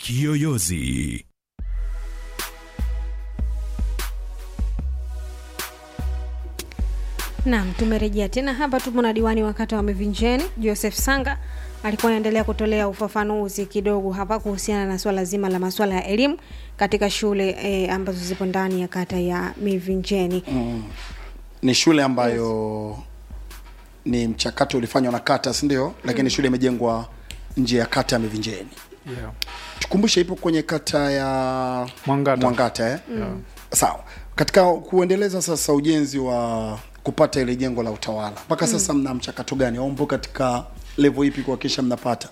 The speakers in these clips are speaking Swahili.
Kiyoyozi. Naam, tumerejea tena hapa. Tupo na diwani wa kata wa Mivinjeni Joseph Sanga alikuwa anaendelea kutolea ufafanuzi kidogo hapa kuhusiana na swala zima la masuala ya elimu katika shule e, ambazo zipo ndani ya kata ya Mivinjeni. Mm. Ni shule ambayo ni mchakato ulifanywa na kata, si ndio? Lakini shule imejengwa nje ya kata ya Mivinjeni. yeah. Tukumbushe, ipo kwenye kata ya Mwangata. Mwangata eh? Yeah. Sawa. Katika kuendeleza sasa ujenzi wa kupata ile jengo la utawala mpaka sasa mna mchakato gani au mpo katika level ipi kuhakikisha mnapata?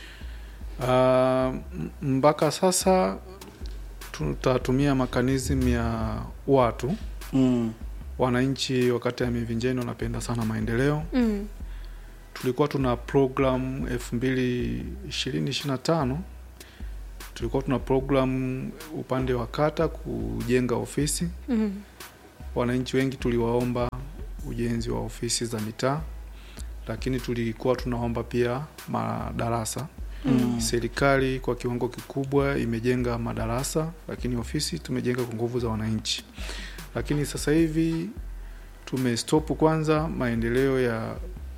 Uh, mpaka sasa tutatumia mekanism ya watu Mm. wananchi wakati ya Mivinjeni wanapenda sana maendeleo. Mm. Tulikuwa tuna program elfu mbili ishirini ishirini na tano tulikuwa tuna program upande wa kata kujenga ofisi. Mm. Wananchi wengi tuliwaomba ujenzi wa ofisi za mitaa, lakini tulikuwa tunaomba pia madarasa. Mm. Serikali kwa kiwango kikubwa imejenga madarasa, lakini ofisi tumejenga kwa nguvu za wananchi. Lakini sasa hivi tumestop kwanza maendeleo ya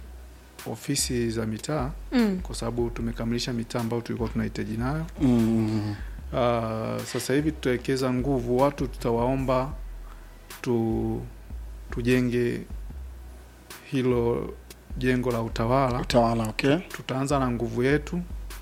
ofisi za mitaa Mm. kwa sababu tumekamilisha mitaa ambayo tulikuwa tunahitaji nayo. Mm. Uh, sasa hivi tutawekeza nguvu, watu tutawaomba tu, tujenge hilo jengo la utawala. Utawala, okay. Tutaanza na nguvu yetu,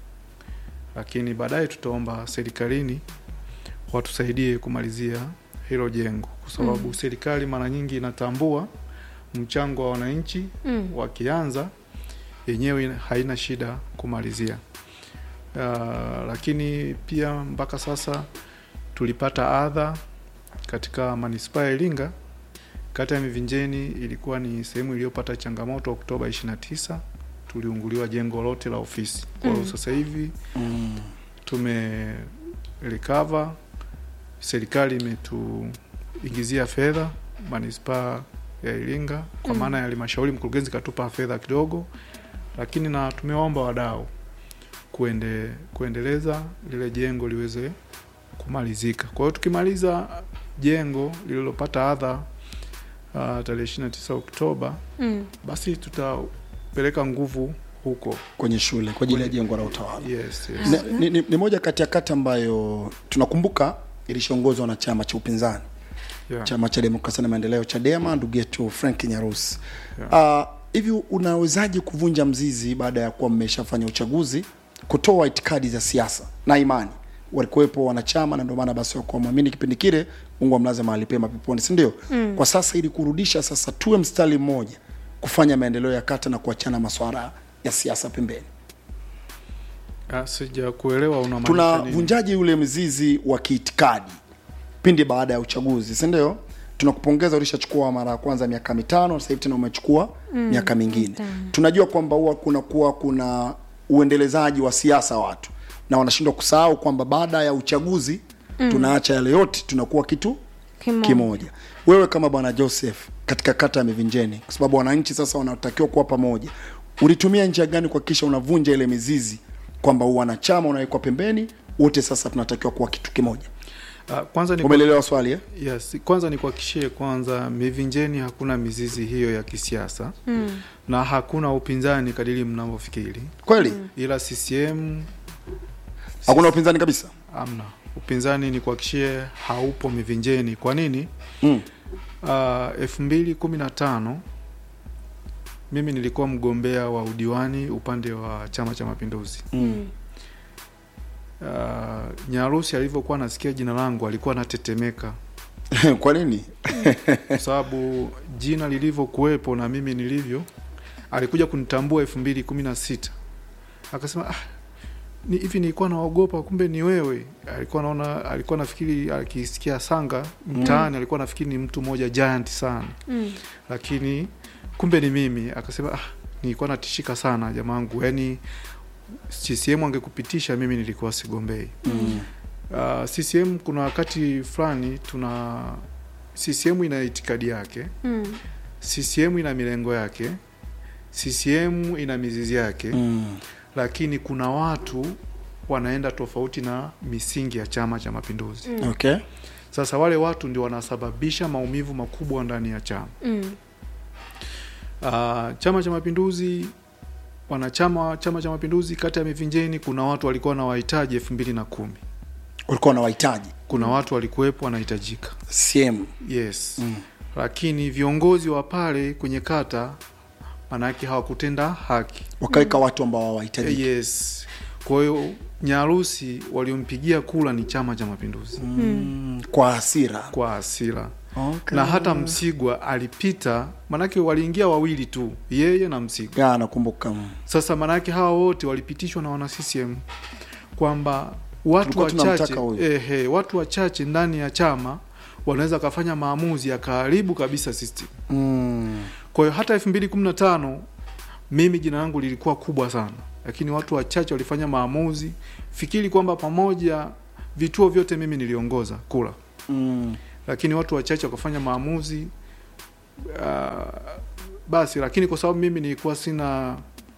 lakini baadaye tutaomba serikalini watusaidie kumalizia hilo jengo, kwa sababu Mm. serikali mara nyingi inatambua mchango wa wananchi Mm. wakianza yenyewe ina- haina shida kumalizia. Uh, lakini pia mpaka sasa tulipata adha katika manispaa ya Iringa. Kata ya Mivinjeni ilikuwa ni sehemu iliyopata changamoto. Oktoba 29 tuliunguliwa jengo lote la ofisi. Kwa hiyo Mm. sasa hivi Mm. tume recover, serikali imetuingizia fedha manispaa ya Iringa kwa Mm. maana ya halmashauri, mkurugenzi katupa fedha kidogo, lakini na tumewaomba wadau kuende, kuendeleza lile jengo liweze kumalizika. Kwa hiyo tukimaliza jengo lililopata adha uh, tarehe 29 Oktoba, Mm. basi tutapeleka nguvu huko. Kwenye shule kwa ajili ya Kwenye- jengo la utawala. Yes, yes. Ni, ni, ni, ni moja kati ya kata ambayo tunakumbuka ilishaongozwa na chama cha upinzani Yeah. chama cha demokrasia na maendeleo Chadema, ndugu yetu Frank Nyarusi. Yeah. Ah, hivi unawezaje kuvunja mzizi baada ya kuwa mmeshafanya uchaguzi, kutoa itikadi za siasa na imani? Walikuwepo wanachama na ndio maana basi wakuwa mwamini kipindi kile, Mungu amlaze mahali pema peponi, si ndio? Mm. Kwa sasa ili kurudisha sasa, tuwe mstari mmoja kufanya maendeleo ya kata na kuachana maswala ya siasa pembeni. Ah, sija kuelewa unamaanisha nini? tunavunjaje yule mzizi wa kiitikadi pindi baada ya uchaguzi si ndio tunakupongeza ulishachukua mara ya kwanza miaka mitano sasa hivi tena umechukua miaka mingine mitano. tunajua kwamba huwa kunakuwa kuna uendelezaji wa siasa watu na wanashindwa kusahau kwamba baada ya uchaguzi tunaacha yale yote tunakuwa kitu Kimoja. kimoja wewe kama bwana joseph katika kata ya mivinjeni kwa sababu wananchi sasa wanatakiwa kuwa pamoja ulitumia njia gani kuhakikisha unavunja ile mizizi kwamba wanachama unawekwa pembeni wote sasa tunatakiwa kuwa kitu kimoja Ah, kwanza ni umeelewa swali eh? yes, kwanza nikuhakikishie kwanza Mivinjeni hakuna mizizi hiyo ya kisiasa Mm. na hakuna upinzani kadiri mnavyofikiri, kweli ila CCM hakuna upinzani kabisa amna upinzani. Ni kuhakikishie haupo Mivinjeni. Kwa nini? mm. elfu mbili kumi na tano mimi nilikuwa mgombea wa udiwani upande wa Chama cha Mapinduzi. Mm. Uh, Nyarusi alivyokuwa anasikia jina langu alikuwa anatetemeka kwa nini kwa sababu jina lilivyokuwepo na mimi nilivyo, alikuja kunitambua elfu mbili kumi na sita akasema ah, ni hivi nilikuwa naogopa, kumbe ni wewe. Alikuwa naona, alikuwa nafikiri akisikia Sanga mtaani alikuwa nafikiri ni mtu mmoja giant sana, Mm. lakini kumbe ni mimi. Akasema ah, nilikuwa natishika sana jamaangu, yani CCM angekupitisha mimi nilikuwa sigombei. mm. Uh, CCM kuna wakati fulani tuna CCM ina itikadi yake, Mm. CCM ina milengo yake, CCM ina mizizi yake Mm. lakini kuna watu wanaenda tofauti na misingi ya Chama cha Mapinduzi. okay Sasa wale watu ndio wanasababisha maumivu makubwa ndani ya chama. Mm. Uh, Chama cha Mapinduzi, wanachama wa Chama cha Mapinduzi kata ya Mivinjeni, kuna watu walikuwa na wahitaji elfu mbili na kumi. ulikuwa na wahitaji Kuna watu walikuwepo wanahitajika, CM yes Mm. lakini viongozi wa pale kwenye kata manake hawakutenda haki wakaweka watu ambao hawahitaji yes. Kwa hiyo Nyarusi waliompigia kula ni Chama cha Mapinduzi mm. kwa hasira kwa hasira okay. na hata Msigwa alipita, manake waliingia wawili tu, yeye na Msigwa. ya nakumbuka mm. Sasa manake hawa wote walipitishwa na wana CCM kwamba watu Tulikuwa wachache tunamtaka huyu. ehe, watu wachache ndani ya chama wanaweza kafanya maamuzi yakaharibu kabisa system. Mm. Kwa hiyo hata 2015 mimi jina langu lilikuwa kubwa sana, lakini watu wachache walifanya maamuzi. Fikiri kwamba pamoja vituo vyote mimi niliongoza kula, Mm. lakini watu wachache wakafanya maamuzi uh, basi. Lakini kwa sababu mimi nilikuwa sina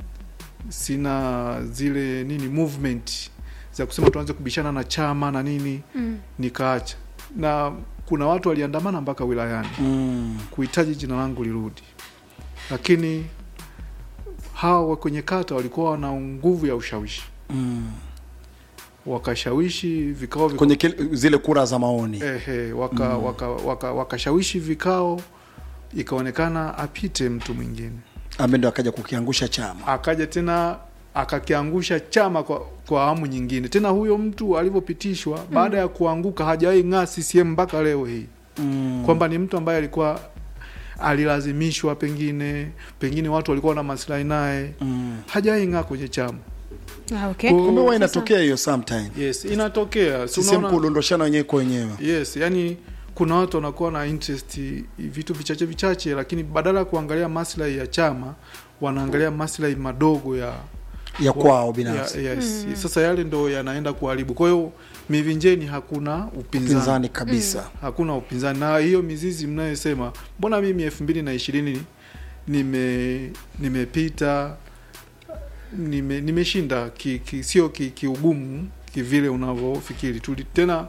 sina zile nini movement za kusema tuanze kubishana na chama na nini, Mm. nikaacha, na kuna watu waliandamana mpaka wilayani Mm. kuhitaji jina langu lirudi, lakini hawa wa kwenye kata walikuwa na nguvu ya ushawishi, Mm. wakashawishi vikao vika, kwenye kile, zile kura za maoni ehe, waka, waka, waka, wakashawishi vikao, ikaonekana apite mtu mwingine, ambaye ndo akaja kukiangusha chama akaja tena akakiangusha chama kwa, kwa awamu nyingine tena. Huyo mtu alivyopitishwa baada ya kuanguka hajawahi ng'aa CCM mpaka leo hii mm. kwamba ni mtu ambaye alikuwa alilazimishwa, pengine pengine watu walikuwa na maslahi naye, mm. hajawahi ng'aa kwenye chama. Ah, okay. Kwa- kumbe huwa Sasa- inatokea hiyo sometime Yes, inatokea Si CCM unaona- kudondoshana wenyewe kwa wenyewe Yes, yani kuna watu wanakuwa na interest vitu vichache vichache, lakini badala ya kuangalia maslahi ya chama wanaangalia maslahi madogo ya ya kwao binafsi ya, yes. Sasa yale ndo yanaenda kuharibu. Kwa hiyo Mivinjeni hakuna upinzani, pinzani kabisa hakuna upinzani, na hiyo mizizi mnayosema, mbona mimi elfu mbili na ishirini nime nimepita nime, nimeshinda ki, ki, sio ki- kiugumu kivile unavyofikiri tuli tena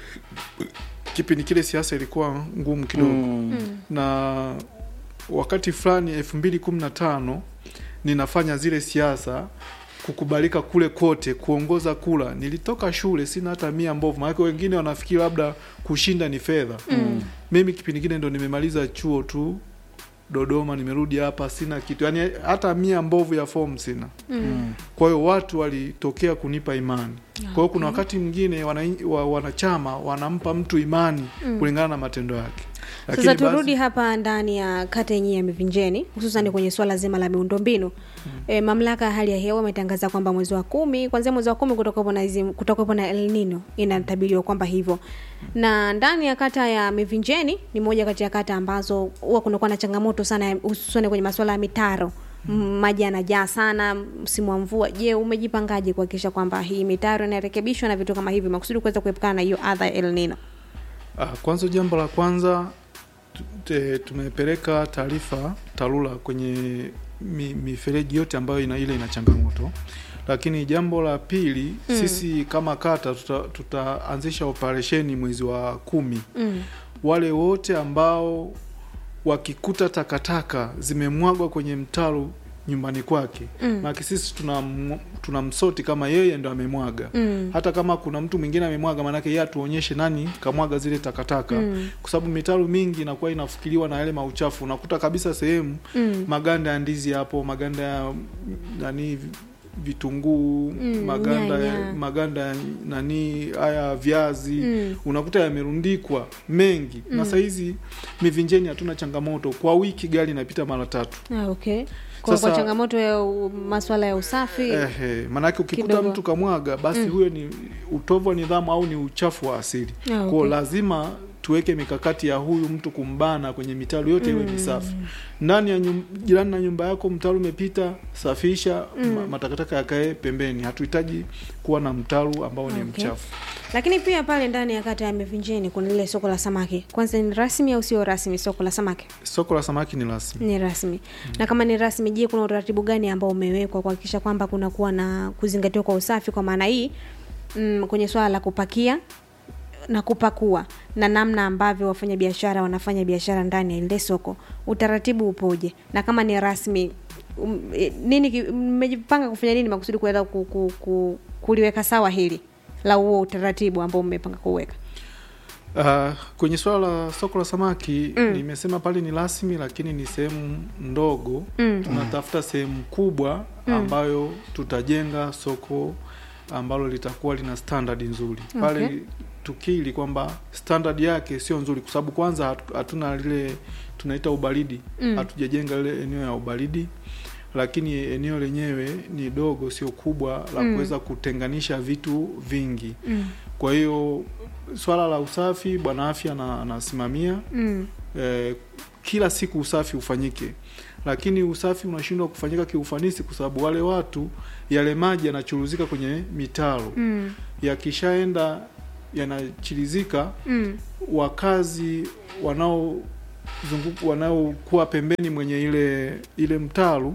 kipindi kile siasa ilikuwa ngumu kidogo mm. Mm. na wakati fulani elfu mbili kumi na tano ninafanya zile siasa kukubalika kule kote kuongoza kula nilitoka shule sina hata mia mbovu maanake wengine wanafikiri labda kushinda ni fedha Mm. mimi kipindi kile ndo nimemaliza chuo tu dodoma nimerudi hapa sina kitu yaani hata mia mbovu ya fomu sina Mm. kwa hiyo watu walitokea kunipa imani kwa hiyo kuna wakati mwingine wana, wa, wanachama wanampa mtu imani Mm. kulingana na matendo yake Sasa basi- turudi hapa ndani ya kata yenyewe ya Mivinjeni, hususan kwenye swala zima la miundombinu. E, mamlaka ya hali ya hewa imetangaza kwamba mwezi wa kumi, kuanzia mwezi wa kumi kutokapo na hizi kutokapo na El Nino inatabiriwa kwamba hivyo, na ndani ya kata ya Mivinjeni ni moja kati ya kata ambazo huwa kunakuwa na changamoto sana, hususan kwenye masuala ya mitaro M- maji yanajaa sana msimu wa mvua. Je, umejipangaje kuhakikisha kwamba hii mitaro inarekebishwa na vitu kama hivi makusudi kuweza kuepukana na hiyo adha ya El Nino? Ah, kwanza jambo la kwanza tu- te- tumepeleka taarifa TARURA kwenye mi, mifereji yote ambayo ina ile ina changamoto, lakini jambo la pili Mm. sisi kama kata tuta- tutaanzisha operesheni mwezi wa kumi. Mm. Wale wote ambao wakikuta takataka zimemwagwa kwenye mtaro nyumbani kwake Mm. maana sisi tuna tunamsoti kama yeye ndo amemwaga Mm. hata kama kuna mtu mwingine amemwaga, maanake yeye atuonyeshe nani kamwaga zile takataka Mm. kwa sababu mitaro mingi inakuwa inafukiliwa na yale mauchafu. Unakuta kabisa sehemu Mm. maganda ya ndizi hapo, maganda ya mm, nani vitunguu Mm, maganda ya, nyanya. maganda ya nani haya viazi Mm. unakuta yamerundikwa mengi na sahizi Mivinjeni hatuna changamoto, kwa wiki gari inapita mara tatu. Ah, okay. Kwa, Sasa- kwa changamoto ya u- masuala ya usafi Ehe, maanake ukikuta Kidogo. mtu kamwaga basi huyo ni utovu wa nidhamu au ni uchafu wa asili. Ah, Kwa okay. lazima tuweke mikakati ya huyu mtu kumbana kwenye mitaro yote iwe misafi ndani ya nyum, jirani na nyumba yako mtaro umepita safisha ma, matakataka yakae pembeni hatuhitaji kuwa na mtaro ambao ni Okay. mchafu lakini pia pale ndani ya kata ya Mivinjeni kuna lile soko la samaki. Kwanza ni rasmi au sio rasmi soko la samaki? soko la samaki ni rasmi Ni rasmi. Na kama ni rasmi, je, kuna utaratibu gani ambao umewekwa kuhakikisha kwamba kuna kuwa na kuzingatiwa kwa usafi kwa maana hii mm, kwenye swala la kupakia na kupakua na namna ambavyo wafanyabiashara wanafanya biashara ndani ya ile soko, utaratibu upoje? Na kama ni rasmi um, eh, nini ki- mmejipanga kufanya nini makusudi kuweza ku, ku, ku, kuliweka sawa hili la huo utaratibu ambao mmepanga kuweka? Uh, kwenye swala la soko la samaki nimesema pale ni rasmi, lakini ni sehemu ndogo Mm. tunatafuta sehemu kubwa ambayo tutajenga soko ambalo litakuwa lina standard nzuri pale Okay. tukili kwamba standard yake sio nzuri, kwa sababu kwanza hatu- hatuna lile tunaita ubaridi Mm. hatujajenga lile eneo ya ubaridi, lakini eneo lenyewe ni dogo, sio kubwa la Mm. kuweza kutenganisha vitu vingi. Mm. Kwa hiyo swala la usafi bwana afya na- anasimamia Mm. eh, kila siku usafi ufanyike, lakini usafi unashindwa kufanyika kiufanisi kwa sababu wale watu, yale maji yanachuruzika kwenye mitaro, Mm. yakishaenda yanachirizika, Mm. wakazi wanaozunguka wanaokuwa pembeni mwenye ile ile mtaro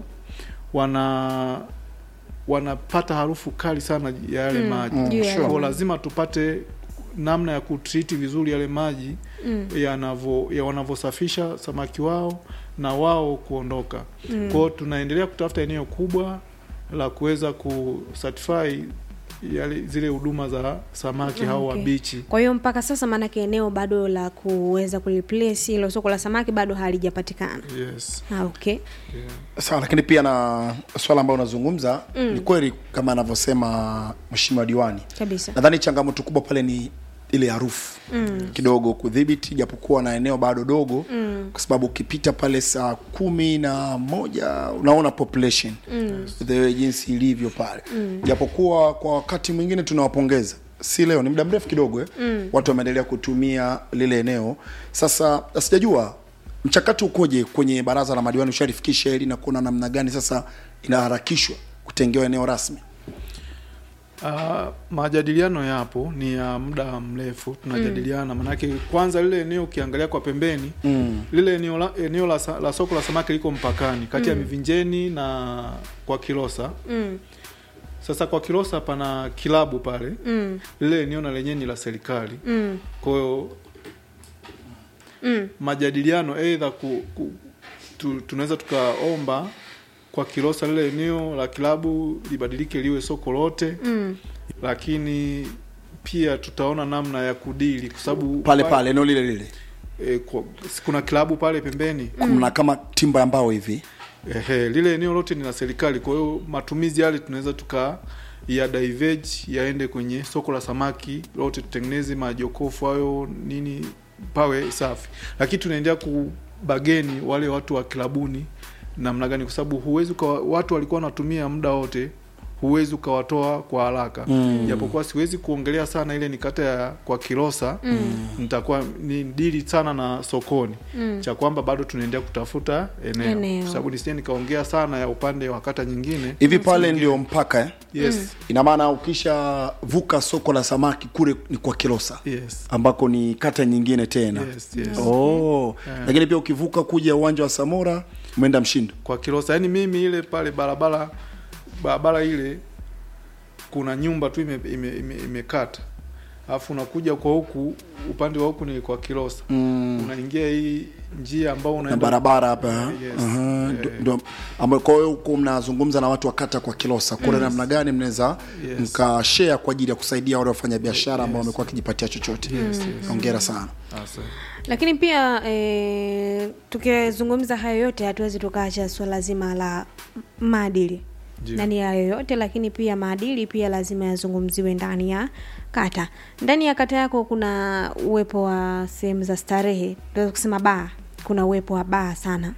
wana wanapata harufu kali sana ya yale Mm. maji Mm, Juu ya sure. kwa lazima tupate namna ya kutriti vizuri yale maji Mm. yanavyo ya wanavyosafisha samaki wao na wao kuondoka. Mm. Kwa hiyo tunaendelea kutafuta eneo kubwa la kuweza kusatisfy yale zile huduma za samaki hao wa Okay. bichi. Kwa hiyo mpaka sasa maanake eneo bado la kuweza kuliplace hilo soko la samaki bado halijapatikana. Yes. Ah, okay. Yeah. sawa lakini pia na swala ambayo unazungumza ni kweli kama anavyosema mheshimiwa diwani Kabisa. nadhani changamoto kubwa pale ni ile harufu mm. kidogo kudhibiti japokuwa na eneo bado dogo mm. kwa sababu ukipita pale saa kumi na moja unaona population mm. the way jinsi ilivyo pale mm. japokuwa kwa wakati mwingine tunawapongeza si leo ni muda mrefu kidogo eh? mm. watu wameendelea kutumia lile eneo sasa sijajua mchakato ukoje kwenye baraza la madiwani ushalifikisha hili na kuona namna gani sasa inaharakishwa kutengewa eneo rasmi Uh, majadiliano yapo ni ya muda mrefu tunajadiliana mm. Manake kwanza lile eneo ukiangalia kwa pembeni mm. lile eneo la, eneo la, sa- la soko la samaki liko mpakani kati ya Mivinjeni na kwa Kilosa. Mm. Sasa kwa Kilosa pana kilabu pale, Mm. lile eneo na lenyewe ni la serikali. Mm. Kwa hiyo Mm. majadiliano aidha ku, ku, tu, tunaweza tukaomba kwa Kilosa lile eneo la kilabu libadilike liwe soko lote Mm. lakini pia tutaona namna ya kudili kwa sababu pale pale eneo lile lile e, kwa, kuna klabu pale pembeni kuna kama timba ya mbao hivi ehe, lile eneo lote ni la serikali. Kwa hiyo matumizi yale tunaweza tuka ya diverge yaende kwenye soko la samaki lote, tutengeneze majokofu hayo nini, pawe safi, lakini tunaendelea kubageni wale watu wa klabuni namna gani, kwa sababu huwezi ukawa- watu walikuwa wanatumia muda wote huwezi ukawatoa kwa haraka Mm. japokuwa siwezi kuongelea sana ile ni kata ya kwa Kilosa nitakuwa ni dili sana na sokoni Mm. cha kwamba bado tunaendelea kutafuta eneo, Eneo. kwa sababu nisije nikaongea sana ya upande wa kata nyingine hivi pale ndio mpaka eh? yes ina maana ukishavuka soko la samaki kule ni kwa kilosa yes ambako ni kata nyingine tena yes yes oh. Yeah. lakini pia ukivuka kuja uwanja wa samora umeenda mshindo kwa Kilosa yani mimi ile pale barabara barabara ile kuna nyumba tu imekata ime, ime, imekata. alafu unakuja kwa huku upande wa huku ni kwa Kilosa mm. unaingia hii njia ambao na unaenda barabara hapa Yes. Aha, Eh. ndo- ndo- ambayo kwa hiyo huko mnazungumza na watu wa kata kwa kilosa kule namna gani mnaweza Yes. mkashare kwa ajili ya kusaidia wale wafanya biashara ambao Yes. wamekuwa wakijipatia chochote Yes, yes. hongera sana Asa. Lakini pia e, tukizungumza hayo yote hatuwezi tukaacha swala zima la maadili Ndio. ndani ya yoyote, lakini pia maadili pia lazima yazungumziwe ndani ya kata. Ndani ya kata yako kuna uwepo wa sehemu za starehe, tunaweza kusema baa, kuna uwepo wa baa sana.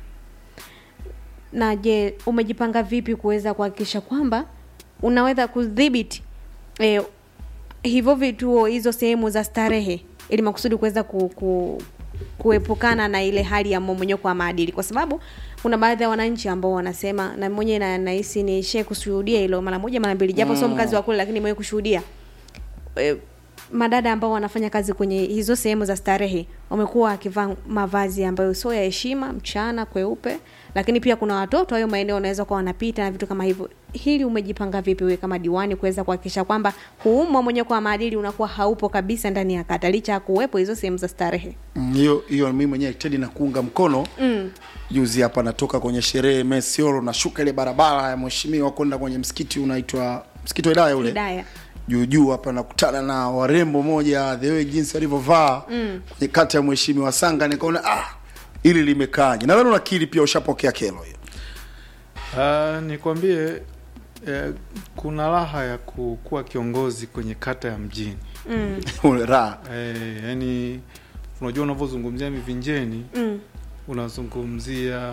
Na je, umejipanga vipi kuweza kuhakikisha kwamba unaweza kudhibiti e, hivyo vituo hizo sehemu za starehe ili makusudi kuweza ku, ku, kuepukana na ile hali ya mmomonyoko wa maadili kwa sababu kuna baadhi ya wananchi ambao wanasema na mwenyewe na nahisi nishe kushuhudia hilo mara moja mara mbili japo sio mkazi wa kule lakini nimewahi kushuhudia e, madada ambao wanafanya kazi kwenye hizo sehemu za starehe wamekuwa wakivaa mavazi ambayo sio ya heshima mchana kweupe lakini pia kuna watoto hayo maeneo wanaweza kuwa wanapita na vitu kama hivyo hili umejipanga vipi wewe kama diwani kuweza kuhakikisha kwamba huu mmomonyoko wa maadili unakuwa haupo kabisa ndani ya kata licha ya kuwepo hizo sehemu za starehe Mm, hiyo hiyo mimi mwenyewe Teddy na kuunga mkono mm. juzi hapa natoka kwenye sherehe Mesiolo nashuka ile barabara ya mheshimiwa kwenda kwenye msikiti unaitwa msikiti wa Hidaya ule Hidaya. juu juu hapa nakutana na warembo moja the way jinsi walivyovaa mm. kwenye kata ya mheshimiwa Sanga nikaona ah ili limekaaje nadhani unakiri pia ushapokea kero hiyo Uh, nikwambie eh, kuna raha ya ku- kuwa kiongozi kwenye kata ya mjini mm. raha eh, yani unajua unavyozungumzia mivinjeni Mm. unazungumzia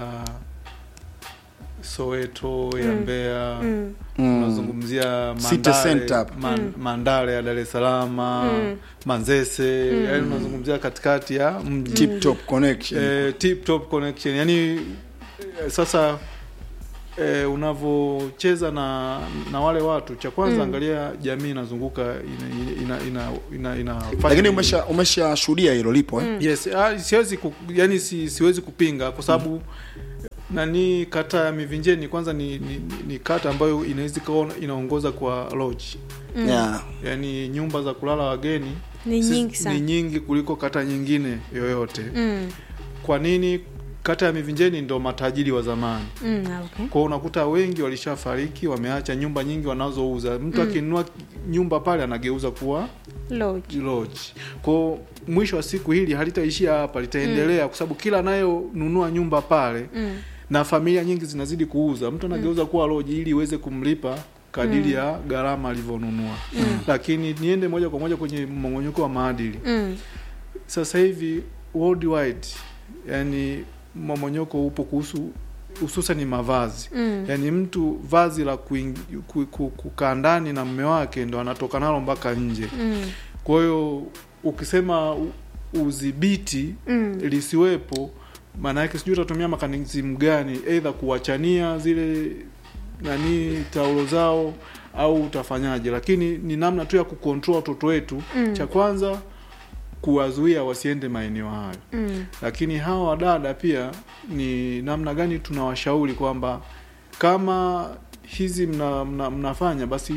Soweto ya Mbeya Mm. Mm. unazungumzia City Mandale, Center hapa. man, Mandale ya Dar es Salaam Mm. Manzese yani unazungumzia katikati ya mji tip top connection eh, tip top connection yani eh, sasa eh, unavyocheza na na wale watu cha kwanza Mm. angalia jamii inazunguka ina, ina, ina, ina, ina lakini umesha umeshashuhudia hilo lipo eh? yes ah, siwezi ku, yani si, siwezi kupinga kwa sababu nani kata ya Mivinjeni kwanza ni, ni, ni, ni kata ambayo inaweza ikawa inaongoza kwa lodge Mm. yeah. yani nyumba za kulala wageni Ni si- nyingi sana. ni nyingi kuliko kata nyingine yoyote Mm. kwa nini kata ya Mivinjeni ndo matajiri wa zamani Mm. ah, Okay. kwao unakuta wengi walishafariki wameacha nyumba nyingi wanazouza mtu akinunua nyumba pale anageuza kuwa Lodge. lodge kwao mwisho wa siku hili halitaishia hapa litaendelea kwa sababu kila anayonunua nyumba pale Mm. na familia nyingi zinazidi kuuza mtu anageuza kuwa lodge ili iweze kumlipa kadiri ya gharama alivyonunua lakini niende moja kwa moja kwenye mmong'onyoko wa maadili Mm. sasa hivi worldwide yani mmomonyoko upo kuhusu hususan mavazi Mm. yaani mtu vazi la kuing- ku- ku- kukaa ndani na mme wake ndo anatoka nalo mpaka nje Mm. kwa hiyo ukisema u- udhibiti Mm. lisiwepo maana yake sijui utatumia mekanism gani eidha kuwachania zile nani taulo zao au utafanyaje lakini ni namna tu ya kucontrol watoto wetu Mm. cha kwanza kuwazuia wasiende maeneo hayo Mm. lakini hawa wadada pia ni namna gani tunawashauri kwamba kama hizi mna, mna, mnafanya basi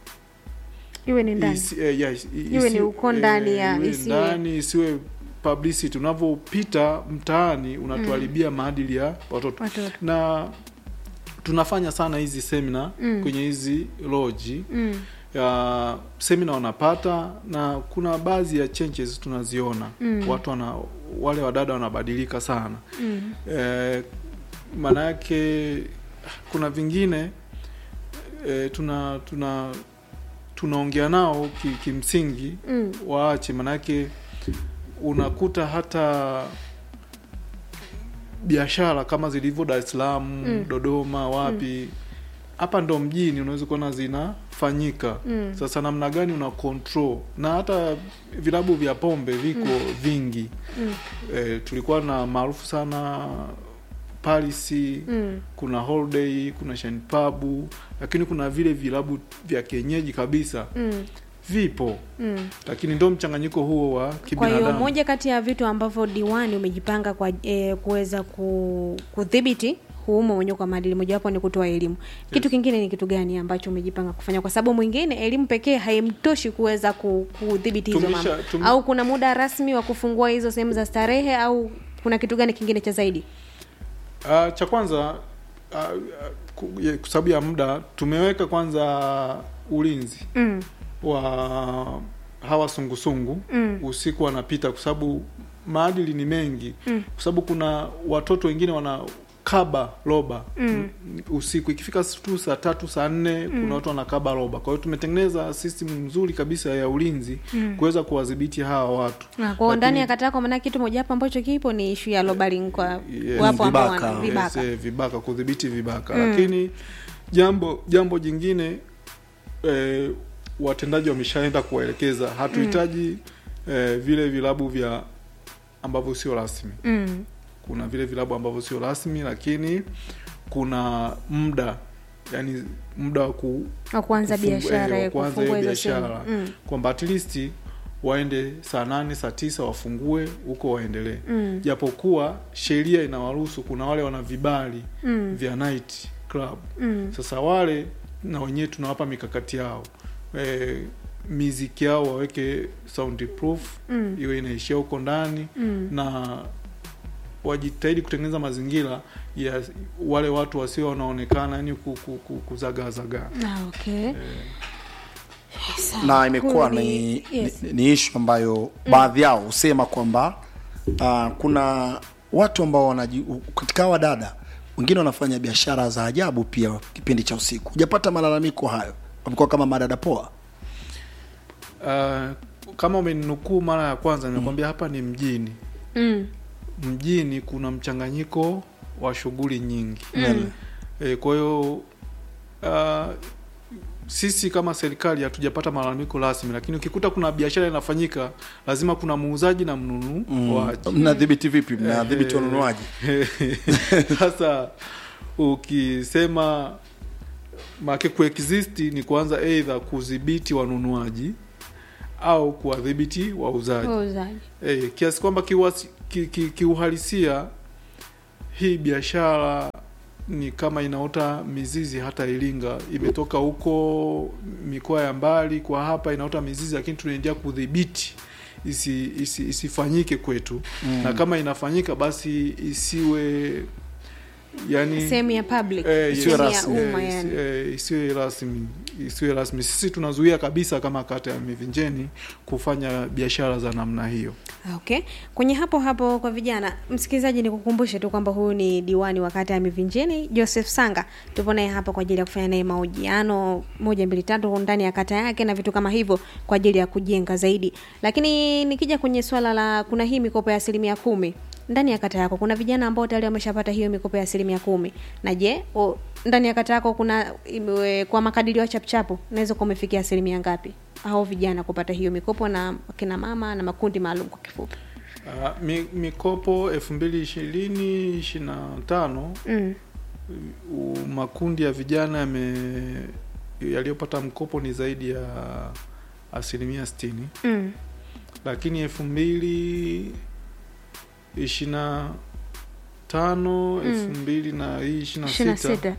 Iwe ni ndani. isi, eh, yeah, isi- Iwe ni isi- uko ndani ya- iwe isiwe- ndani isiwe publicity unavyopita mtaani unatuharibia maadili ya watoto Watoto. na tunafanya sana hizi semina Mm. kwenye hizi loji Mm. ya semina wanapata na kuna baadhi ya changes tunaziona Mm. watu wana wale wadada wanabadilika sana Mm. eh, maana yake kuna vingine eh, tuna tuna tunaongea nao ki, kimsingi Mm. waache manake unakuta hata biashara kama zilivyo Dar es Salaam Mm. Dodoma wapi hapa ndo mjini unaweza kuona zinafanyika Mm. sasa namna gani una control na hata vilabu vya pombe viko vingi Mm. e, tulikuwa na maarufu sana Paris Mm. kuna Holiday kuna Shine Pub lakini kuna vile vilabu vya kienyeji kabisa Mm. vipo Mm. lakini ndo mchanganyiko huo wa Kwa kibinadamu hiyo moja kati ya vitu ambavyo diwani umejipanga kwa e, kuweza ku, kudhibiti huu mmomonyoko wa maadili, mojawapo ni kutoa elimu. Kitu kingine ni kitu gani ambacho umejipanga kufanya? Kwa sababu mwingine elimu pekee haimtoshi kuweza ku- kudhibiti hizo Tumisha- mambo, tum- au kuna muda rasmi wa kufungua hizo sehemu za starehe, au kuna kitu gani kingine cha zaidi? Uh, cha kwanza uh, ku- ya- kwa sababu ya muda tumeweka kwanza ulinzi mm. wa hawa sungusungu Mm. usiku wanapita kwa sababu maadili ni mengi Mm. kwa sababu kuna watoto wengine wana kaba roba Mm. usiku ikifika tu saa tatu saa nne kuna watu wanakaba roba kwa hiyo tumetengeneza system nzuri kabisa ya ulinzi kuweza kuwadhibiti hawa watu Na kwa Lakini- ndani ya kata yako, maana kitu mojawapo ambacho kipo ni ishu ya lobaling kwa Yes, wapo ambao vibaka. wana vibaka. Yes, eh, vibaka kudhibiti vibaka Mm. lakini jambo jambo jingine eh, watendaji wameshaenda kuwaelekeza hatuhitaji eh, vile vilabu vya ambavyo sio rasmi mm. kuna vile vilabu ambavyo sio rasmi lakini kuna muda yani muda wa ku, wa kuanza kufungu- biashara eh, ya wa kuanza kufungua hiyo hizo sehemu biashara mm. kwamba at least waende saa nane saa tisa wafungue huko waendelee Mm. japokuwa sheria inawaruhusu kuna wale wana vibali Mm. vya night club Mm. sasa wale na wenyewe tunawapa mikakati yao e, miziki yao waweke soundproof Mm. iwe inaishia huko ndani Mm. na wajitahidi kutengeneza mazingira ya wale watu wasio wanaonekana yani kuzagaazagaa Ah, okay. Sawa. na imekuwa Huyu ni, yes. ni, ni ishu ambayo baadhi yao husema kwamba uh, kuna watu ambao wanaji katika hawa dada wengine wanafanya biashara za ajabu pia kipindi cha usiku hujapata malalamiko hayo wamekuwa kama madada poa uh, kama umeninukuu mara ya kwanza nimekwambia hapa ni mjini Mm. mjini kuna mchanganyiko wa shughuli nyingi Mm. e, kwa hiyo uh, sisi kama serikali hatujapata malalamiko rasmi lakini ukikuta kuna biashara inafanyika lazima kuna muuzaji na mnunuaji mnadhibiti vipi mnadhibiti Eh, wanunuaji sasa ukisema make kuexist ni kuanza eidha kudhibiti wanunuaji au kuwadhibiti wauzaji Wauzaji. e, kiasi kwamba kiuhasi- ki- ki- kiuhalisia hii biashara ni kama inaota mizizi hata Iringa, imetoka huko mikoa ya mbali kwa hapa inaota mizizi, lakini tunaendelea kudhibiti isi, isi, isifanyike kwetu Mm. na kama inafanyika basi isiwe yani sehemu ya public Eh, Isiwe sehemu ya rasmi. umma eh, yani isi- eh, isiwe rasmi isiwe rasmi. Sisi tunazuia kabisa kama kata ya Mivinjeni kufanya biashara za namna hiyo. okay kwenye hapo hapo kwa vijana msikilizaji nikukumbushe tu kwamba huyu ni diwani wa kata ya mivinjeni joseph sanga tupo naye hapa kwa ajili ya kufanya naye mahojiano moja mbili tatu ndani ya kata yake na vitu kama hivyo kwa ajili ya kujenga zaidi lakini nikija kwenye swala la kuna hii mikopo ya asilimia kumi ndani ya kata yako kuna vijana ambao tayari wameshapata hiyo mikopo ya asilimia kumi na je o, ndani ya kata yako kuna imewe, kwa makadirio ya chapuchapu unaweza kuwa umefikia asilimia ngapi hao vijana kupata hiyo mikopo na akina mama na makundi maalum kwa kifupi Uh, mi, mikopo elfu mbili ishirini ishirini na tano mm. u- makundi ya vijana yame yaliyopata mkopo ni zaidi ya asilimia sitini Mm. lakini elfu mbili ishirini na tano Mm. elfu mbili na hii ishirini ishirini na na sita sita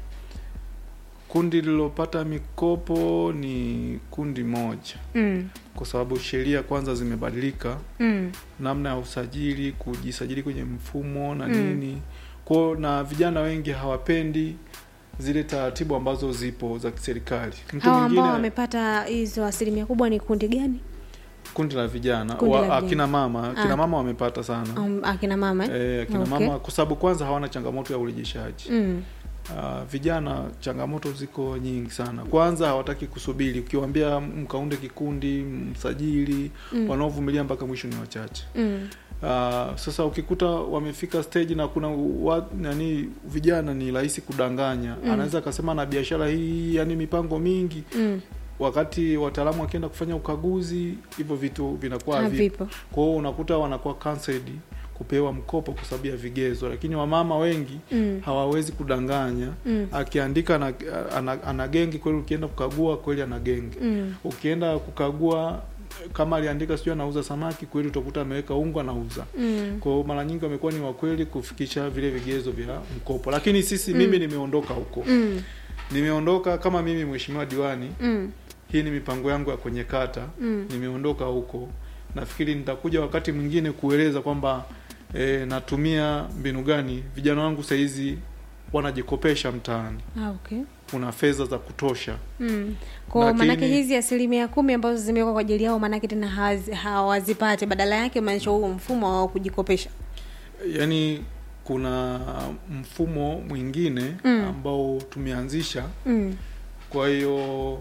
kundi lililopata mikopo ni kundi moja mm. kwa sababu sheria kwanza zimebadilika mm. namna ya usajili kujisajili kwenye mfumo na Mm. nini kwao na vijana wengi hawapendi zile taratibu ambazo zipo za kiserikali mtu hawa ambao mwingine wamepata hizo asilimia kubwa ni kundi gani kundi la vijana Kundi la wa, vijana. akina mama akina Ah. mama wamepata sana um, akina mama eh? eh, akina Okay. mama kwa sababu kwanza hawana changamoto ya urejeshaji mm. Uh, vijana changamoto ziko nyingi sana. Kwanza hawataki kusubiri, ukiwaambia mkaunde kikundi, msajili, Mm. wanaovumilia mpaka mwisho ni wachache. Mm. Uh, sasa ukikuta wamefika stage na kuna wa, nani vijana ni rahisi kudanganya Mm. anaweza akasema na biashara hii yani mipango mingi, Mm. wakati wataalamu wakienda kufanya ukaguzi hivyo vitu vinakuwa havipo. havipo Kwa hiyo unakuta wanakuwa cancelled kupewa mkopo kwa sababu ya vigezo, lakini wamama wengi mm. hawawezi kudanganya Mm. akiandika ana, ana, ana gengi kweli, ukienda kukagua kweli ana gengi. Mm. Ukienda kukagua kama aliandika sijui anauza samaki kweli, utakuta ameweka unga anauza. Mm. Kwa hiyo mara nyingi wamekuwa ni wakweli kufikisha vile vigezo vya mkopo, lakini sisi Mm. mimi nimeondoka huko, Mm. nimeondoka kama mimi mheshimiwa diwani, Mm. hii ni mipango yangu ya kwenye kata, Mm. nimeondoka huko. Nafikiri nitakuja wakati mwingine kueleza kwamba e, natumia mbinu gani. Vijana wangu sahizi wanajikopesha mtaani, Ah, okay. kuna fedha za kutosha. Mm. Kwa Lakini- maanake hizi asilimia kumi ambazo zimewekwa kwa ajili yao maanake tena hawazi- hawazipate badala yake maanisha huo mfumo wa kujikopesha Yaani kuna mfumo mwingine Mm. ambao tumeanzisha, mm. kwa hiyo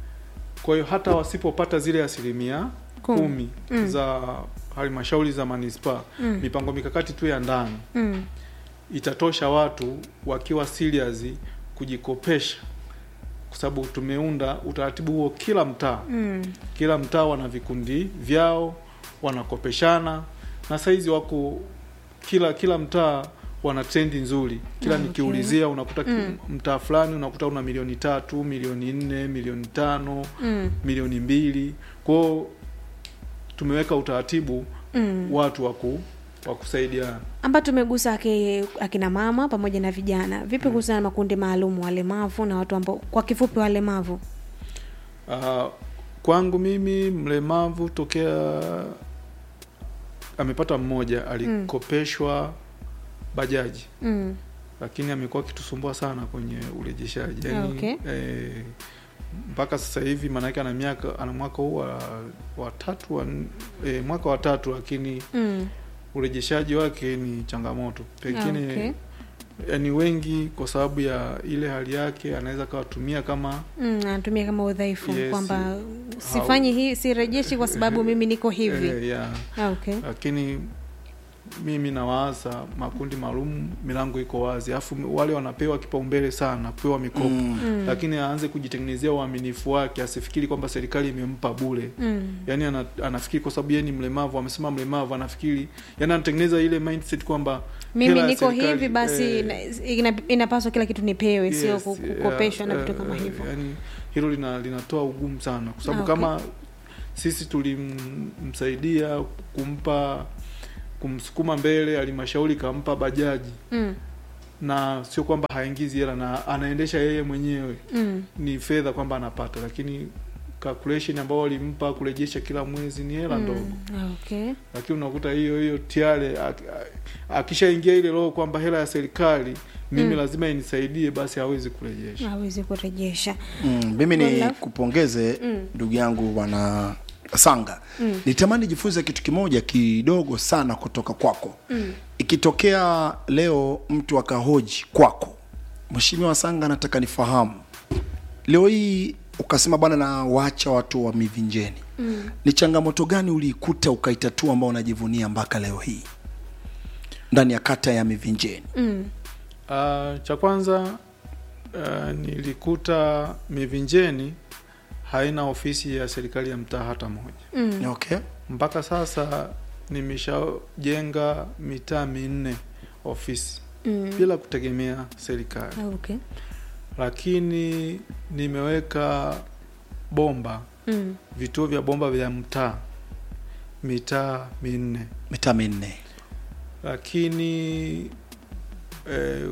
kwa hiyo hata wasipopata zile asilimia Kumi. kumi Mm. za halmashauri za manispaa, Mm. mipango mikakati tu ya ndani Mm. itatosha watu wakiwa serious kujikopesha, kwa sababu tumeunda utaratibu huo kila mtaa. Mm. Kila mtaa wana vikundi vyao, wanakopeshana na saizi wako kila kila mtaa wana trendi nzuri kila Ah, okay. nikiulizia unakuta ki- Mm. mtaa fulani unakuta una milioni tatu milioni nne milioni tano mm. milioni mbili kwao tumeweka utaratibu mm. watu waku wa kusaidiana amba tumegusa aki, akina mama pamoja na vijana vipi kuhusiana na makundi maalum walemavu na watu ambao kwa kifupi walemavu uh, kwangu mimi mlemavu tokea amepata mmoja alikopeshwa bajaji mm. lakini amekuwa akitusumbua sana kwenye urejeshaji yani, Okay. eh, mpaka sasa hivi maanake ana miaka ana mwaka huu wa, wa tatu wa, eh, mwaka wa tatu lakini Mm. urejeshaji wake ni changamoto pengine Okay. yani wengi kwa sababu ya ile hali yake anaweza kawatumia kama Mm, anatumia kama udhaifu Yes. kwamba sifanyi hii sirejeshi kwa sababu mimi niko hivi eh, ya Ah, okay. lakini mimi nawaza makundi maalum milango iko wazi alafu wale wanapewa kipaumbele sana kupewa mikopo Mm. Mm. lakini aanze kujitengenezea uaminifu wake asifikiri kwamba serikali imempa bule Mm. yaani ana, anafikiri kwa sababu yeye ni mlemavu amesema mlemavu anafikiri yani anatengeneza ile mindset kwamba mimi hela ya niko serikali, hivi basi eh, ina- ina- inapaswa kila kitu nipewe sio yes, ku- yeah, kukopeshwa na eh, vitu kama eh, hivyo yani hilo lina, linatoa ugumu sana kwa sababu Ah, okay. kama sisi tulimsaidia kumpa kumsukuma mbele halmashauri kampa bajaji mm. na sio kwamba haingizi hela na anaendesha yeye mwenyewe Mm. ni fedha kwamba anapata lakini calculation ambao walimpa kurejesha kila mwezi ni hela ndogo Mm. Ah, okay. lakini unakuta hiyo hiyo tiare ak- a- akishaingia ile roho kwamba hela ya serikali mimi Mm. lazima inisaidie basi hawezi kurejesha hawezi kurejesha Mm, mimi ni Well, kupongeze Mm. ndugu yangu bwana Sanga. Mm. Nitamani jifunze kitu kimoja kidogo sana kutoka kwako. Mm. Ikitokea leo mtu akahoji kwako, Mheshimiwa Sanga, nataka nifahamu leo hii ukasema bwana, na waacha watu wa Mivinjeni, Mm. ni changamoto gani uliikuta ukaitatua ambao unajivunia mpaka leo hii ndani ya kata ya Mivinjeni? Mm. Uh, cha kwanza uh, nilikuta Mivinjeni haina ofisi ya serikali ya mtaa hata moja. Mm. Okay. Mpaka sasa nimeshajenga mitaa minne ofisi Mm. bila kutegemea serikali, Ah, okay. lakini nimeweka bomba, Mm. vituo vya bomba vya mtaa mitaa minne, Mitaa minne. lakini eh,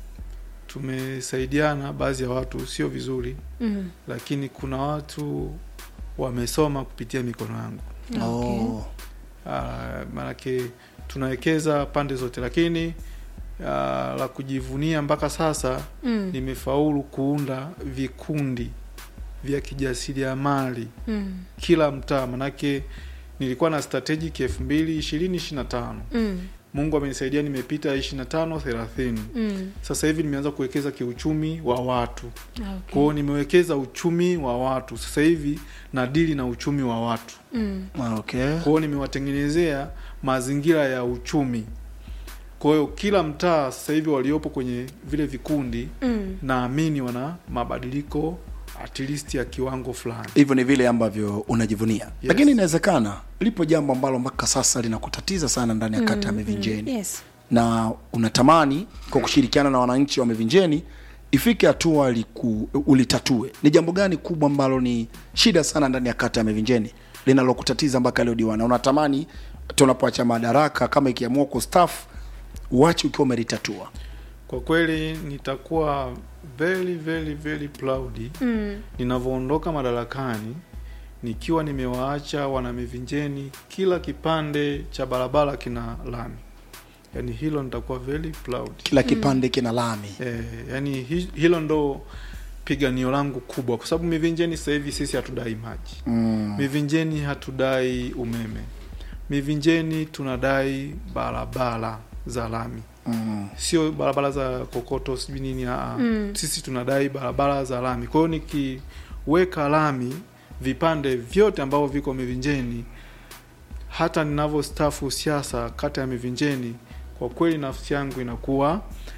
tumesaidiana baadhi ya watu, sio vizuri Mm. lakini kuna watu wamesoma kupitia mikono yangu. Okay. Oh. Ah, maanake tunawekeza pande zote, lakini ah, la kujivunia mpaka sasa Mm. nimefaulu kuunda vikundi vya kijasiriamali Mm. kila mtaa, manake nilikuwa na strategic elfu mbili ishirini ishirini na tano Mm. Mungu amenisaidia nimepita ishirini na tano thelathini Mm. sasa hivi nimeanza kuwekeza kiuchumi wa watu Ah, okay. kwao nimewekeza uchumi wa watu sasa hivi na dili na uchumi wa watu Mm. Ah, Okay. kwao nimewatengenezea mazingira ya uchumi kwa hiyo kila mtaa sasa hivi waliopo kwenye vile vikundi Mm. naamini wana mabadiliko at least ya kiwango fulani hivyo ni vile ambavyo unajivunia lakini inawezekana lipo jambo ambalo mpaka sasa linakutatiza sana ndani ya kata ya Mivinjeni Yes. na unatamani kwa kushirikiana na wananchi wa Mivinjeni ifike hatua liku- ulitatue. Ni jambo gani kubwa ambalo ni shida sana ndani ya kata ya Mivinjeni linalokutatiza mpaka leo diwani? Unatamani tunapoacha madaraka, kama ikiamua kustaafu, uache ukiwa umelitatua. kwa kweli nitakuwa very very very proud Mm. ninavyoondoka madarakani nikiwa nimewaacha wanamivinjeni kila kipande cha barabara kina lami yaani hilo nitakuwa very proud Kila kipande kina lami. eh, yani hi, hilo ndo piganio langu kubwa kwa sababu mivinjeni sasa hivi sisi hatudai maji Mm. mivinjeni hatudai umeme mivinjeni tunadai barabara za lami Mm. sio barabara za kokoto sijui nini aa. Mm. sisi tunadai barabara za lami kwa hiyo nikiweka lami vipande vyote ambavyo viko mivinjeni hata ninavyostafu siasa kata ya mivinjeni kwa kweli nafsi yangu inakuwa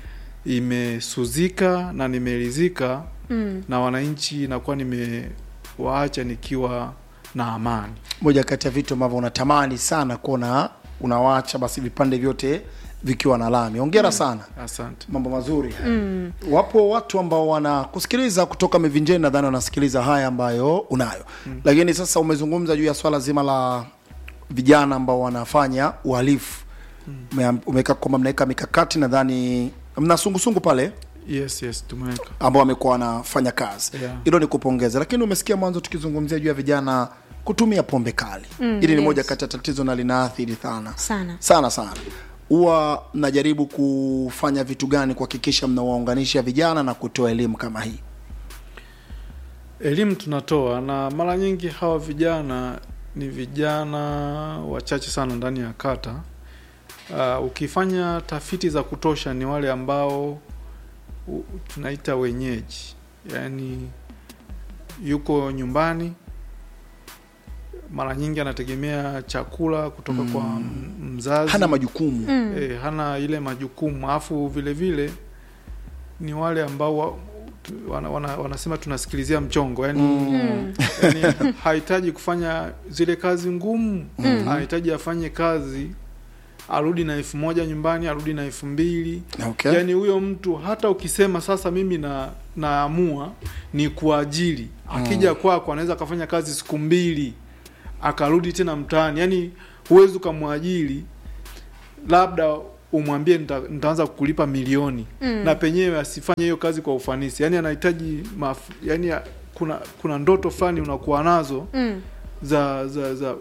imesuzika na nimeridhika Mm. na wananchi inakuwa nimewaacha nikiwa na amani. moja kati ya vitu ambavyo unatamani sana kuona unawacha basi vipande vyote vikiwa na lami ongera sana Asante. mambo mazuri mm. wapo watu ambao wanakusikiliza kutoka mivinjeni nadhani wanasikiliza haya ambayo unayo mm. lakini sasa umezungumza juu ya swala zima la vijana ambao wanafanya uhalifu mm. umeweka kwamba mnaweka mikakati nadhani mna sungusungu pale Yes, yes, tumeweka ambao wamekuwa wanafanya kazi Yeah. hilo ni kupongeza lakini umesikia mwanzo tukizungumzia juu ya vijana kutumia pombe kali Mm, hili ni yes. moja kati ya tatizo na linaathiri sana Sana. sana sana huwa mnajaribu kufanya vitu gani kuhakikisha mnawaunganisha vijana na kutoa elimu kama hii elimu tunatoa, na mara nyingi hawa vijana ni vijana wachache sana ndani ya kata. Uh, ukifanya tafiti za kutosha ni wale ambao u, tunaita wenyeji, yaani yuko nyumbani, mara nyingi anategemea chakula kutoka Mm. kwa m- mzazi hana majukumu Mm. e, hana ile majukumu afu vile vile ni wale ambao wa, tu- wana, wana, wanasema tunasikilizia mchongo yani, Mm. yani hahitaji kufanya zile kazi ngumu Mm. hahitaji afanye kazi arudi na elfu moja nyumbani arudi na elfu mbili okay. yaani huyo mtu hata ukisema sasa mimi na naamua ni kuajiri akija kwako anaweza akafanya kazi siku mbili akarudi tena mtaani yaani huwezi ukamwajiri labda umwambie nita, nitaanza kukulipa milioni Mm. na penyewe asifanye hiyo kazi kwa ufanisi yaani anahitaji maf, yaani ya- kuna kuna ndoto fulani unakuwa nazo Mm. za za za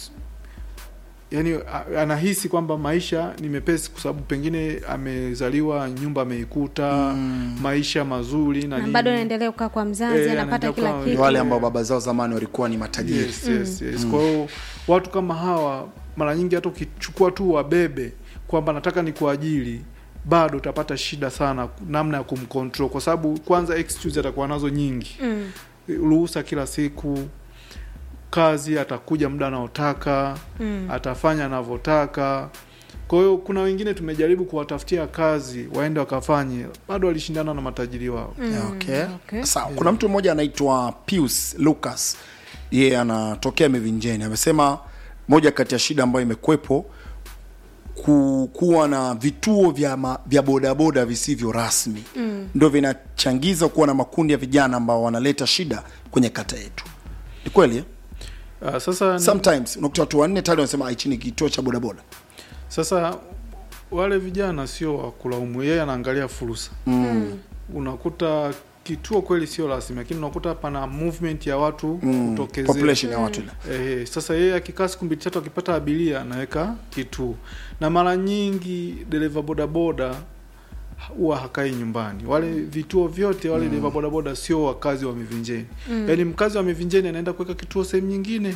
yani a- anahisi kwamba maisha ni mepesi kwa sababu pengine amezaliwa nyumba ameikuta Mm. maisha mazuri na na nini. bado anaendelea kukaa kwa mzazi Eh, anapata anaendelea kila kukaa- ni kitu wale ambao baba zao zamani walikuwa ni matajiri yes, yes, yes. kwa hiyo watu kama hawa mara nyingi hata ukichukua tu wabebe kwamba nataka ni kuajiri bado utapata shida sana namna ya kumcontrol kwa sababu kwanza excuse atakuwa nazo nyingi Mm. ruhusa kila siku kazi atakuja muda anaotaka Mm. atafanya anavyotaka kwa hiyo kuna wengine tumejaribu kuwatafutia kazi waende wakafanye bado walishindana na matajiri wao Mm. okay. Okay. sawa kuna mtu mmoja anaitwa Pius Lucas yeye anatokea Mivinjeni amesema moja kati ya shida ambayo imekwepo ku, kuwa na vituo vya, ma, vya bodaboda visivyo rasmi Mm. ndio vinachangiza kuwa na makundi ya vijana ambao wanaleta shida kwenye kata yetu ni kweli eh? uh, sasa ni- sometimes unakuta watu wanne tayari wanasema "Ah, hichi ni kituo cha bodaboda sasa wale vijana sio wa kulaumu yeye anaangalia fursa mm. unakuta kituo kweli sio rasmi lakini unakuta pana movement ya watu mm. kutokezea population ya watu ile Ehe, sasa yeye akikaa siku mbili tatu akipata abiria anaweka kituo, na mara nyingi dereva bodaboda huwa hakai nyumbani. Wale vituo vyote wale dereva bodaboda sio wakazi wa Mivinjeni Mm. yaani mkazi wa Mivinjeni anaenda kuweka kituo sehemu nyingine,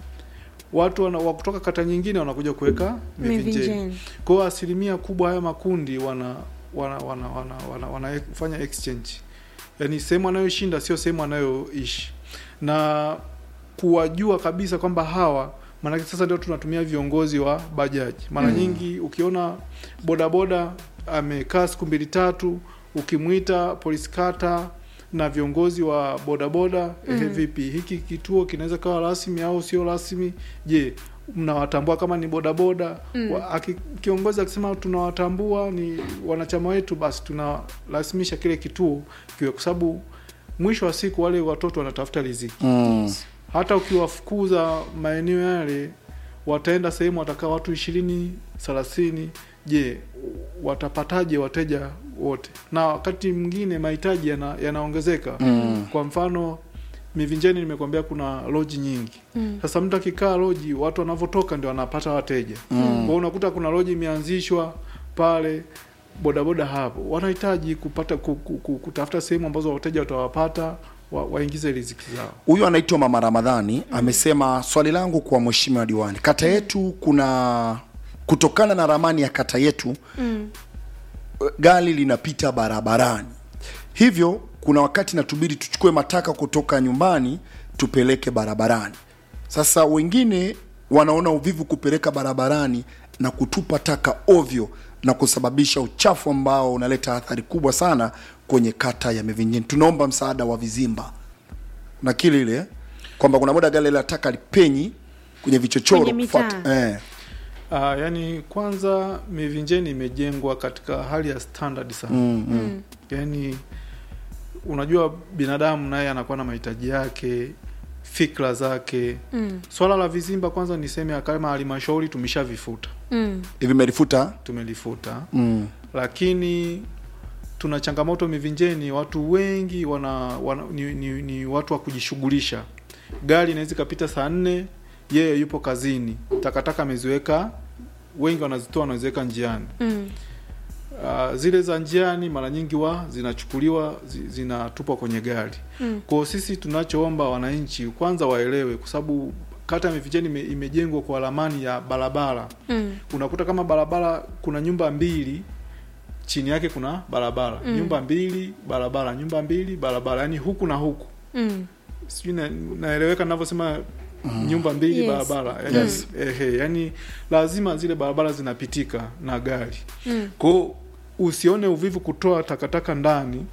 watu wana, wa kutoka kata nyingine wanakuja kuweka Mivinjeni. Mivinjeni. Kwa hiyo asilimia kubwa haya makundi wana wana wana wana, wana, wanafanya exchange, yaani sehemu anayoshinda sio sehemu anayoishi, na kuwajua kabisa kwamba hawa maanake sasa ndio tunatumia viongozi wa bajaji mara Mm. nyingi ukiona bodaboda amekaa siku mbili tatu ukimwita polisi kata na viongozi wa bodaboda ehe, Mhm. vipi hiki kituo kinaweza kawa rasmi au sio rasmi je mnawatambua kama ni bodaboda Mm. Wa- aki- kiongozi akisema tunawatambua ni wanachama wetu basi tunarasimisha kile kituo kiwe kwa sababu mwisho wa siku wale watoto wanatafuta riziki mm. hata ukiwafukuza maeneo yale wataenda sehemu watakaa watu ishirini thelathini je watapataje wateja wote na wakati mwingine mahitaji yana- yanaongezeka Mm. kwa mfano mivinjeni nimekwambia kuna loji nyingi Mm. sasa mtu akikaa loji watu wanavyotoka ndio wanapata wateja Mm. kwa hiyo unakuta kuna loji imeanzishwa pale bodaboda hapo wanahitaji kupata ku, ku, ku, kutafuta sehemu ambazo wateja watawapata wa, waingize riziki zao huyu anaitwa mama ramadhani amesema swali langu kwa mheshimiwa diwani kata yetu kuna kutokana na ramani ya kata yetu Mm. gari linapita barabarani hivyo kuna wakati natubidi tuchukue mataka kutoka nyumbani tupeleke barabarani sasa wengine wanaona uvivu kupeleka barabarani na kutupa taka ovyo na kusababisha uchafu ambao unaleta athari kubwa sana kwenye kata ya Mivinjeni. Tunaomba msaada wa vizimba na kile ile kwamba kuna muda gari la taka lipenyi kwenye vichochoro Kwenye mitaa. kufuata- eh. Uh, yani kwanza Mivinjeni imejengwa katika hali ya standard sana mm, mm. yani unajua binadamu naye anakuwa na mahitaji yake fikra zake Mm. swala la vizimba kwanza niseme kama halmashauri tumeshavifuta Mm. hivi merifuta tumelifuta mm. lakini tuna changamoto Mivinjeni, watu wengi wana, wana ni, ni, ni watu wa kujishughulisha. Gari inaweza ikapita saa nne, yeye yupo kazini, takataka ameziweka, wengi wanazitoa wanaziweka njiani. Mm. Uh, zile za njiani mara nyingi wa zinachukuliwa zi, zinatupwa kwenye gari. Mm. Kwa sisi tunachoomba wananchi kwanza waelewe, kwa sababu kata ya Mivinjeni ime, imejengwa kwa ramani ya barabara Mm. unakuta kama barabara kuna nyumba mbili chini yake kuna barabara Mm. nyumba mbili barabara nyumba mbili barabara yani huku na huku Mm. sijui na, naeleweka ninavyosema nyumba mbili Yes. barabara yani, Yes. ehe, yani lazima zile barabara zinapitika na gari Mm. kwao usione uvivu kutoa takataka ndani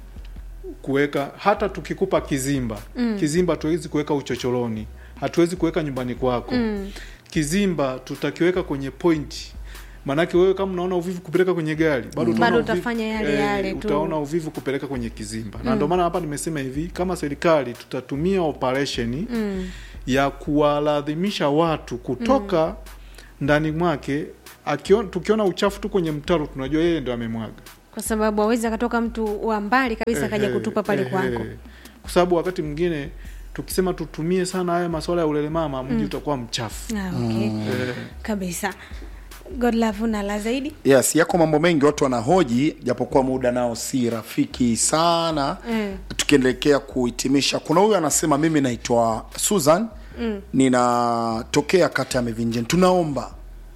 kuweka hata tukikupa kizimba Mm. kizimba hatuwezi kuweka uchochoroni hatuwezi kuweka nyumbani kwako Mm. kizimba tutakiweka kwenye point maanake wewe kama unaona uvivu kupeleka kwenye gari bado utaona Bado uvivu- utafanya yale yale tu. utaona uvivu kupeleka kwenye kizimba na Mm. ndio maana hapa nimesema hivi kama serikali tutatumia operation Mm. ya kuwalazimisha watu kutoka ndani mwake akiona, tukiona uchafu tu kwenye mtaro tunajua yeye ndo amemwaga kwa sababu awezi akatoka mtu wa mbali kabisa akaja Ehe, kutupa pale ehe. kwako kwa sababu wakati mwingine tukisema tutumie sana haya masuala ya ulelemama mji utakuwa mchafu ah, okay. Eh, kabisa godlove una la zaidi yes yako mambo mengi watu wanahoji japokuwa muda nao si rafiki sana Mm. tukiendelekea kuhitimisha kuna huyu anasema mimi naitwa susan Mm. ninatokea kata ya mivinjeni tunaomba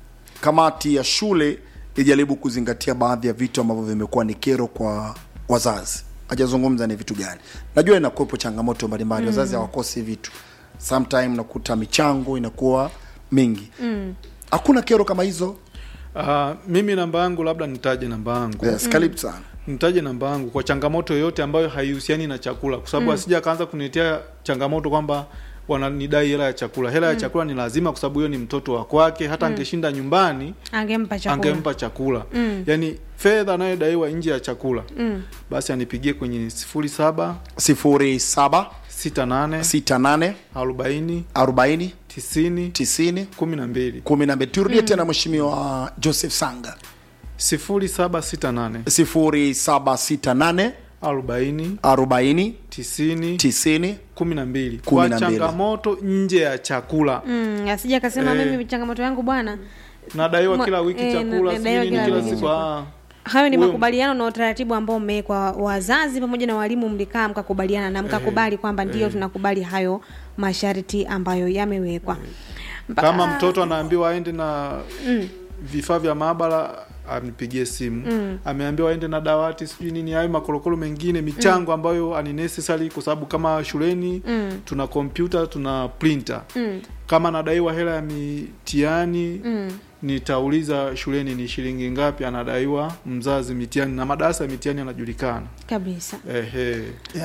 kamati ya shule ijaribu kuzingatia baadhi ya vitu ambavyo vimekuwa ni kero kwa wazazi hajazungumza ni vitu gani najua inakuwepo changamoto mbalimbali mm. wazazi hawakosi vitu sometime nakuta michango inakuwa mingi Mm. hakuna kero kama hizo ah, mimi namba yangu labda nitaje namba yangu yes, karibu sana nitaje namba yangu kwa changamoto yoyote ambayo haihusiani na chakula kwa sababu asija akaanza kuniletea changamoto kwamba wananidai hela ya chakula hela ya chakula ni lazima kwa sababu hiyo ni mtoto wa kwake hata angeshinda nyumbani angempa chakula angempa chakula Mm. yaani fedha anayodaiwa nje ya chakula Mm. basi anipigie kwenye sifuri saba sifuri saba sita nane sita nane arobaini arobaini tisini tisini kumi na mbili kumi na mbili turudie tena mheshimiwa joseph sanga sifuri saba sita nane sifuri saba sita nane arobaini arobaini tisini tisini kumi na mbili Kumi kwa na mbili. changamoto nje ya chakula Mm, asija akasema Eh. mimi changamoto yangu bwana nadaiwa Mwa- kila wiki eh, chakula nadaiwa sijui nini kila kila wiki siku chakula. ah. hayo ni Huyo- makubaliano na utaratibu ambao umewekwa wazazi pamoja na walimu mlikaa mkakubaliana na mkakubali kwamba ndio tunakubali hayo masharti ambayo yamewekwa Mpaka- kama mtoto anaambiwa aende na Mm. vifaa vya maabara ampigie simu Mm. ameambiwa aende na dawati sijui nini hayo makorokoro mengine michango ambayo ani necessary kwa sababu kama shuleni Mm. tuna kompyuta tuna printer Mm. kama anadaiwa hela ya mitihani Mm. nitauliza shuleni ni shilingi ngapi anadaiwa mzazi mitihani na madarasa ya mitihani yanajulikana kabisa yes ehe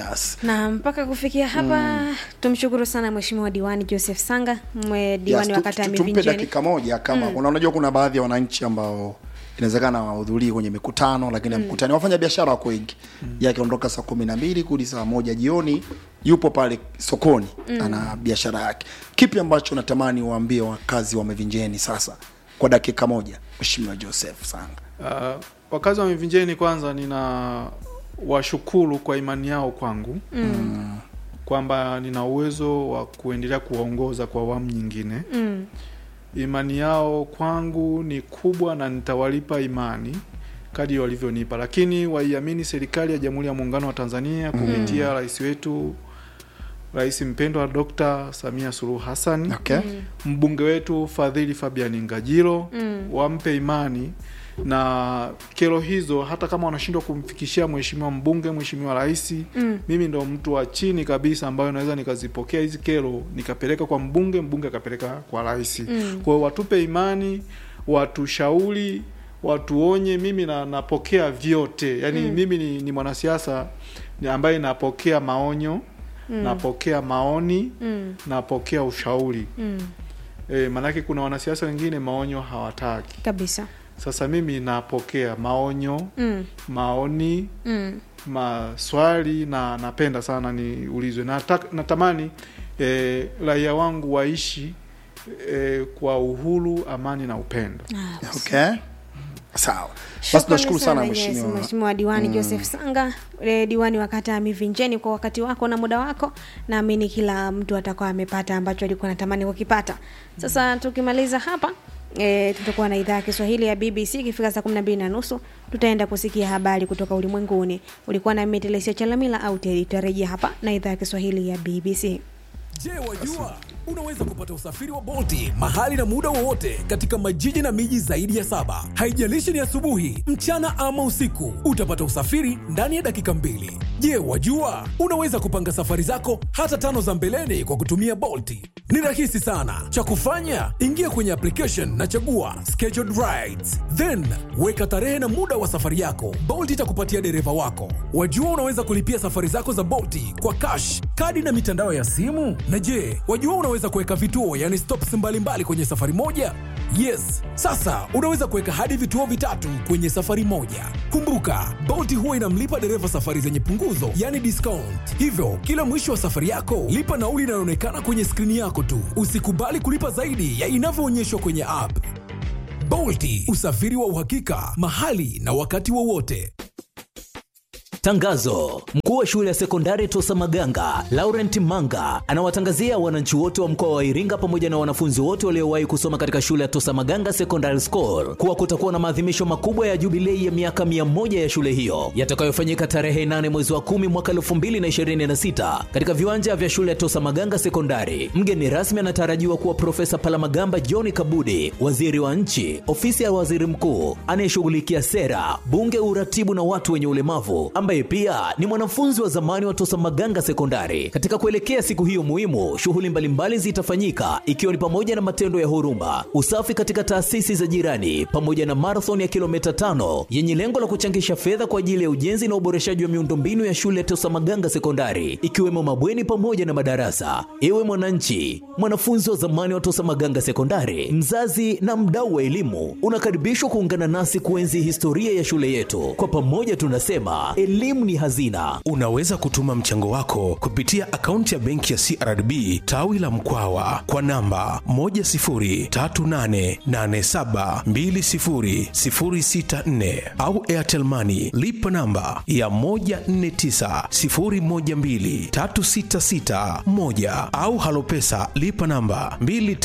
na mpaka kufikia hapa tumshukuru sana mheshimiwa diwani joseph sanga mwe diwani Yes, wa tu- kata ya tu- tumpe mivinjeni dakika moja kama mm. unajua kuna baadhi ya wananchi ambao inawezekana wahudhurii kwenye mikutano lakini mm. mkutani wafanya biashara wako wengi mm. ye akiondoka saa kumi na mbili kudi saa moja jioni yupo pale sokoni mm. ana biashara yake kipi ambacho natamani waambie wakazi wa mivinjeni sasa kwa dakika moja mheshimiwa joseph sanga Uh, wakazi wa Mivinjeni kwanza nina washukuru kwa imani yao kwangu Mm. kwamba nina uwezo wa kuendelea kuwaongoza kwa awamu nyingine. Mm. Imani yao kwangu ni kubwa na nitawalipa imani kadri walivyonipa, lakini waiamini serikali ya Jamhuri ya Muungano wa Tanzania kupitia rais wetu Rais mpendwa Dr. Samia Suluhu Hassan okay. mbunge wetu Fadhili Fabian Ngajilo Mm. wampe imani na kero hizo, hata kama wanashindwa kumfikishia mheshimiwa mbunge, mheshimiwa rais, Mm. mimi ndo mtu wa chini kabisa ambayo naweza nikazipokea hizi kero nikapeleka kwa mbunge, mbunge akapeleka kwa rais. Mm. Kwa hiyo watupe imani, watushauri, watuonye. Mimi na, napokea vyote yani Mm. mimi ni, ni mwanasiasa ni ambaye napokea maonyo napokea maoni Mm. napokea ushauri Mm. e, maanake kuna wanasiasa wengine maonyo hawataki kabisa sasa mimi napokea maonyo mm. maoni Mm. maswali na napenda sana niulizwe Nataka, natamani e, raia wangu waishi e, kwa uhuru amani na upendo Ah, okay sawa basi Shukrani tunashukuru sana yes, mheshimiwa Mheshimiwa diwani Joseph Sanga, eh, diwani wa kata ya Mivinjeni, kwa wakati wako na muda wako. Naamini kila mtu atakuwa amepata ambacho alikuwa anatamani kukipata. Sasa tukimaliza hapa E, tutakuwa na idhaa ya Kiswahili ya BBC ikifika saa kumi na mbili na nusu tutaenda kusikia habari kutoka ulimwenguni. Ulikuwa na mimi Telesia Chalamila au Teri, tutarejea hapa na idhaa ya Kiswahili ya BBC. Je, wajua unaweza kupata usafiri wa Bolti mahali na muda wowote katika majiji na miji zaidi ya saba. Haijalishi ni asubuhi, mchana ama usiku, utapata usafiri ndani ya dakika mbili. Je, wajua unaweza kupanga safari zako hata tano za mbeleni kwa kutumia Bolti? Ni rahisi sana. Cha kufanya, ingia kwenye application na chagua scheduled rides, then weka tarehe na muda wa safari yako. Bolt itakupatia dereva wako. Wajua unaweza kulipia safari zako za Bolti kwa cash, kadi na mitandao ya simu. Na je, wajua unaweza kuweka vituo, yani stops mbalimbali kwenye safari moja? Yes, sasa unaweza kuweka hadi vituo vitatu kwenye safari moja. Kumbuka, Bolt huwa inamlipa dereva safari zenye punguzo, yani discount. Hivyo kila mwisho wa safari yako lipa nauli inayoonekana kwenye skrini yako tu. Usikubali kulipa zaidi ya inavyoonyeshwa kwenye app. Bolti, usafiri wa uhakika mahali na wakati wowote. Tangazo: mkuu wa shule ya sekondari Tosa Maganga Laurent Manga anawatangazia wananchi wote wa mkoa wa Iringa pamoja na wanafunzi wote waliowahi kusoma katika shule ya Tosa Maganga Secondary School kuwa kutakuwa na maadhimisho makubwa ya jubilei ya miaka mia moja ya shule hiyo yatakayofanyika tarehe 8 mwezi wa 10 mwaka 2026 katika viwanja vya shule ya Tosa Maganga Sekondari. Mgeni rasmi anatarajiwa kuwa Profesa Palamagamba John Kabudi, waziri wa nchi, ofisi ya waziri mkuu anayeshughulikia sera, bunge, uratibu na watu wenye ulemavu ambaye pia ni mwanafunzi wa zamani wa Tosa Maganga Sekondari. Katika kuelekea siku hiyo muhimu, shughuli mbalimbali zitafanyika ikiwa ni pamoja na matendo ya huruma, usafi katika taasisi za jirani, pamoja na marathon ya kilomita tano yenye lengo la kuchangisha fedha kwa ajili ya ujenzi na uboreshaji wa miundombinu ya shule ya Tosa Maganga Sekondari, ikiwemo mabweni pamoja na madarasa. Ewe mwananchi, mwanafunzi wa zamani wa Tosa Maganga Sekondari, mzazi na mdau wa elimu, unakaribishwa kuungana nasi kuenzi historia ya shule yetu. Kwa pamoja tunasema elimu ni hazina. Unaweza kutuma mchango wako kupitia akaunti ya benki ya CRDB tawi la Mkwawa kwa namba 10388720064 au Airtel Money lipa namba ya 1490123661 au Halopesa lipa namba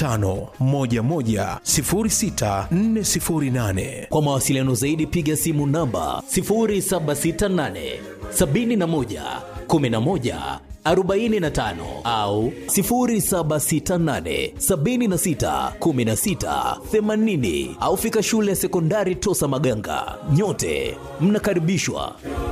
25110648. Kwa mawasiliano zaidi piga simu namba 0768 71 11 45 au 0768 76 16 80 au fika shule ya sekondari Tosa Maganga. Nyote mnakaribishwa.